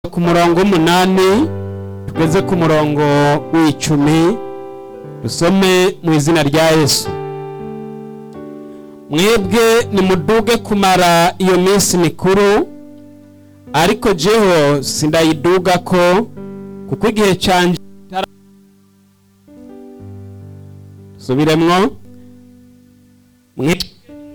ku murongo w'umunani tugeze ku murongo w'icumi dusome mu izina rya yesu mwebwe nimuduge kumara iyo minsi mikuru ariko jeho sindayiduga ko kuko igihe canje subiremwo Mwe-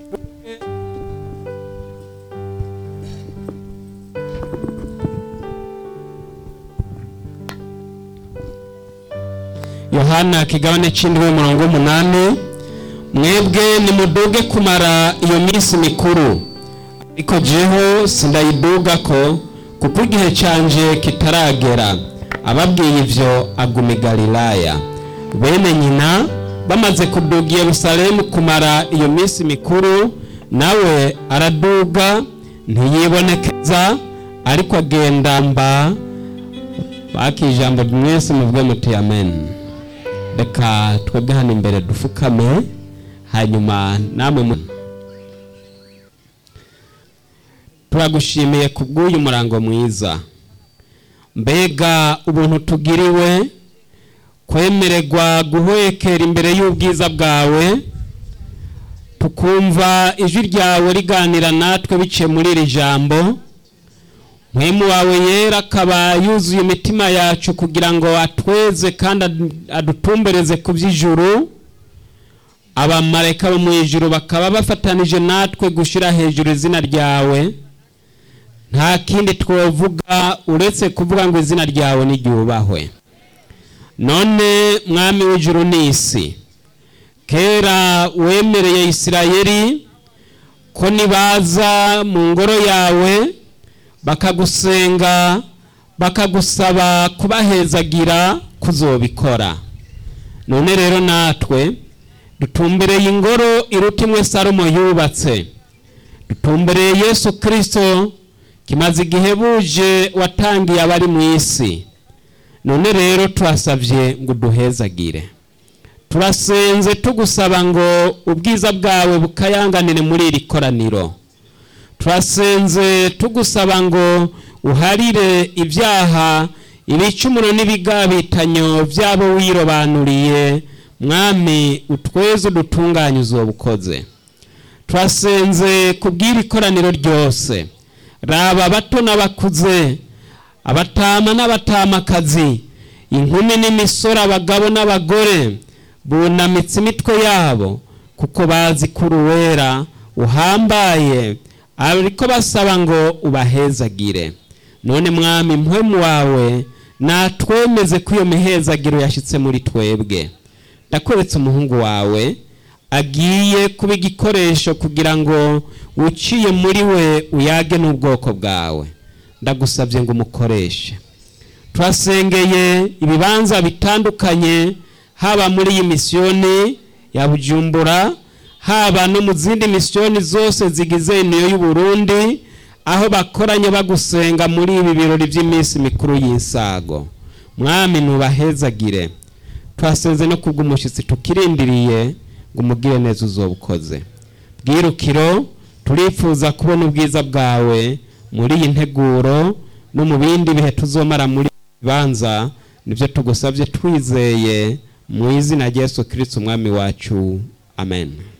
yohana kigabane c'indwi umurongo w'umunani mwebwe nimuduge kumara iyo minsi mikuru ariko jeho sindayiduga ko kuko igihe canje kitaragera ababwiye ivyo aguma i galilaya bene nyina bamaze kuduga i yerusalemu kumara iyo minsi mikuru nawe araduga ntiyibonekeza ariko agenda mba baki ijambo mwese muvuge muti amen reka twebwe hano imbere dufukame hanyuma namwe mu turagushimiye kubw'uyu murango mwiza mbega ubuntu tugiriwe kwemererwa guhwekera imbere y'ubwiza bwawe tukumva ijwi ryawe riganira natwe biciye muri iri jambo mwemu wawe yera akaba yuzuye imitima yacu kugira ngo atweze kandi adu- adutumbereze ku by'ijuru abamarayika bo mu ijuru bakaba bafatanije natwe gushyira hejuru izina ryawe nta kindi twavuga uretse kuvuga ngo izina ryawe niryubahwe none mwami w'ijuru n'isi kera wemereye isirayeli ko nibaza mu ngoro yawe bakagusenga bakagusaba kubahezagira kuzobikora none rero natwe dutumbereye ingoro iruta imwe salomo yubatse dutumbereye yesu kirisito kimaze igihe buje watangiye abari mu isi none rero turasabye ngo uduhezagire turasenze tugusaba ngo ubwiza bwawe bukayanganire muri iri koraniro turasenze tugusaba ngo uharire ibyaha ibicumuro n'ibigabitanyo byabo wirobanuriye mwami utweze udutunganye uzobukoze turasenze kubw'iri koraniro ryose raba abato n'abakuze abatama n'abatamakazi inkumi n'imisore abagabo n'abagore bunamitse imitwe yabo kuko bazi ko uruwera uhambaye ariko basaba ngo ubahezagire none mwami mpwemu wawe natwemeze ko iyo mihezagiro yashyitse muri twebwe ndakweretse umuhungu wawe agiye kuba igikoresho kugira ngo uciye muri we uyage n'ubwoko bwawe ndagusabye ngo umukoreshe turasengeye ibibanza bitandukanye haba muri iyi misiyoni ya bujumbura haba no mu zindi misiyoni zose zigize niyo y'u Burundi aho bakoranye bagusenga muri ibi birori by'iminsi mikuru y'insago mwami nubahezagire twasenze no kubw'umushyitsi tukirindiriye ngo umugire neza uzobukoze bwirukiro turifuza kubona ubwiza bwawe muri iyi nteguro no mu bindi bihe tuzomara muri ibi bibanza nibyo tugusabye twizeye mu izina rya Yesu kirisiti umwami wacu amen